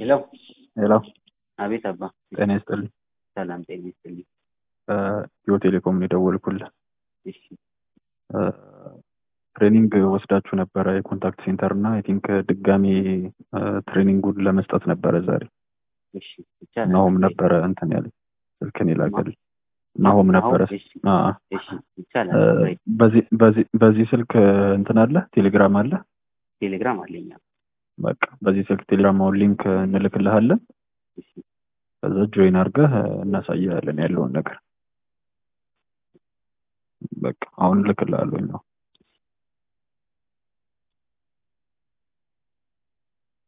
ሄሎ ሄሎ አቤት አባ ጤና ይስጥልኝ። ሰላም ጤና ይስጥልኝ። ኢትዮ ቴሌኮም ነው የደወልኩልህ። እሺ እ፣ ትሬኒንግ ወስዳችሁ ነበረ የኮንታክት ሴንተር እና አይ ቲንክ ድጋሚ እ፣ ትሬኒንጉን ለመስጠት ነበረ ዛሬ። እሺ ይቻላል። ናሆም ነበረ እንትን ያለኝ ስልክን የላከልኝ ናሆም ነበረ። እሺ አ፣ እሺ ይቻላል። እ፣ አብሬ በዚህ በዚህ በዚህ ስልክ እንትን አለ ቴሌግራም አለ። ቴሌግራም አለኝ። በቃ በዚህ ስልክ ቴሌግራማውን ሊንክ እንልክልሃለን። እሺ ከዛ ጆይን አድርገህ እናሳያለን ያለውን ነገር። በቃ አሁን እልክልሃለሁ ነው